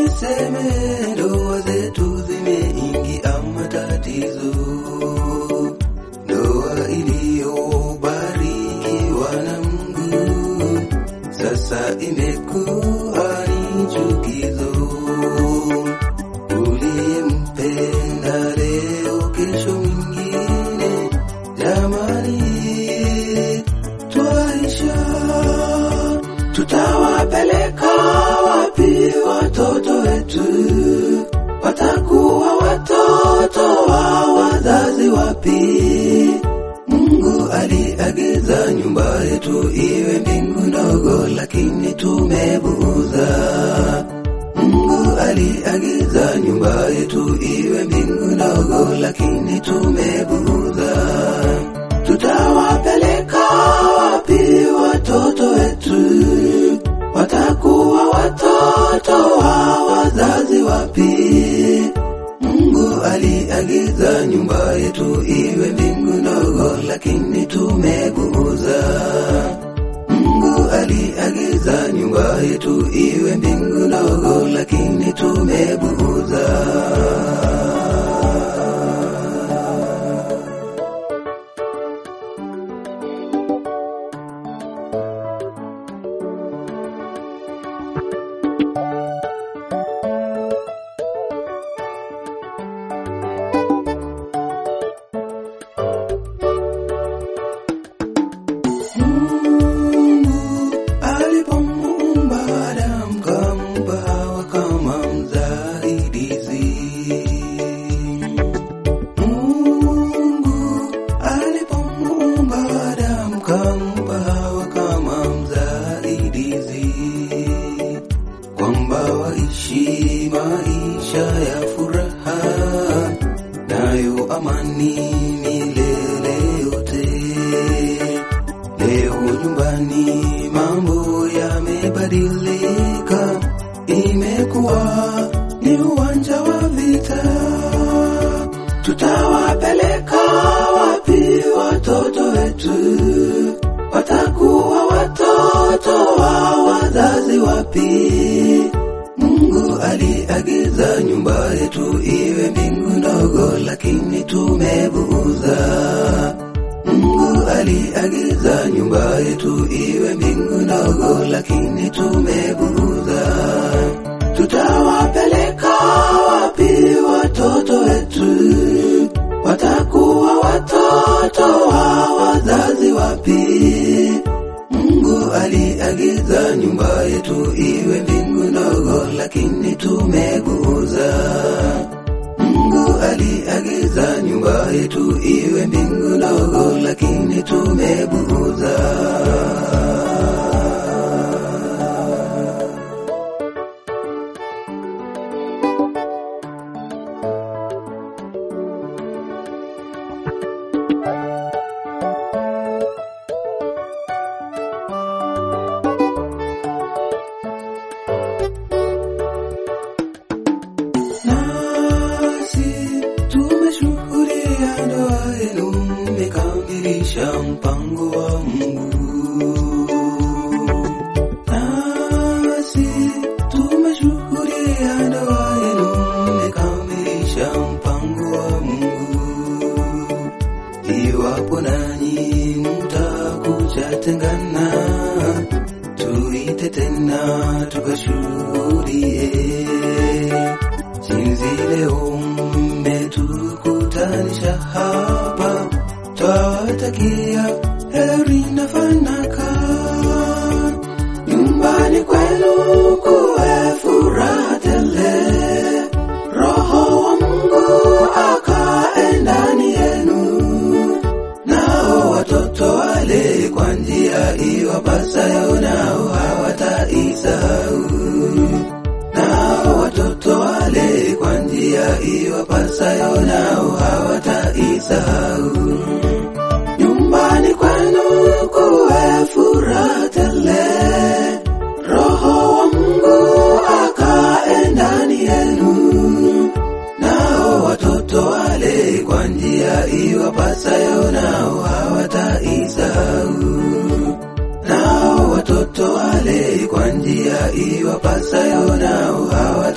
niseme ndoa zetu zimeingia matatizo, ndoa iliyobarikiwa na Mungu sasa imekuwa ni chukizo. Uliyempenda leo, kesho mwingine, jamani, twaisha tutawapeleka wapi watoto wetu? Watakuwa watoto wa wazazi wapi? Mungu aliagiza nyumba yetu iwe mbingu ndogo, lakini tumebuuza. Mungu aliagiza nyumba yetu iwe mbingu ndogo, lakini tumebuuza. Tutawapeleka wapi watoto wetu? Watakuwa watoto wa wazazi wapi? Mungu aliagiza nyumba yetu iwe mbingu ndogo, lakini tumebuuza. Mungu aliagiza nyumba yetu iwe mbingu ndogo, lakini tumebuuza. Mungu alipomuumba Adamu kampa Hawa kama msaidizi. Mungu alipomuumba Adamu kampa Hawa kama msaidizi, kwamba waishi maisha ya furaha nayo amani milele yote. Leo nyumbani mambo yamebadilika, imekuwa ni uwanja wa vita. Tutawapeleka wapi watoto wetu? Watakuwa watoto wa wazazi wapi? Mungu aliagiza nyumba yetu iwe mbingu ndogo, lakini tumebuuza. Mungu aliagiza nyumba yetu iwe mbingu ndogo, lakini tumebuuza. Tutawapeleka wapi watoto wetu? Watakuwa watoto wa wazazi wapi? Mungu aliagiza nyumba yetu iwe mbingu ndogo, lakini tumebuuza. Mungu aliagiza nyumba yetu iwe mbingu ndogo, lakini tumebuuza. Nasi tumeshuhudia ndoa yenu, mmekamilisha mpango wa Mungu. Nasi tumeshuhudia ndoa yenu, mmekamilisha mpango wa Mungu. Iwapo nanyi mtakuja tengana, tuite tena tukashuhudie jinsi leo mmetukutanisha hapa, twawatakia heri na fanaka. Nyumbani kwenu kuwe furaha tele, Roho wa Mungu akae ndani yenu, nao watoto wale kwa njia iwapasayo, nao hawataisahau nao watoto wale kwa njia iwapasayo, nao hawataisahau. Nyumbani kwenu kuwe furaha tele, Roho wa Mungu akae ndani yenu, nao watoto wale kwa njia iwapasayo, nao hawataisahau nao watoto wale kwa njia iwapasayo, nao hawa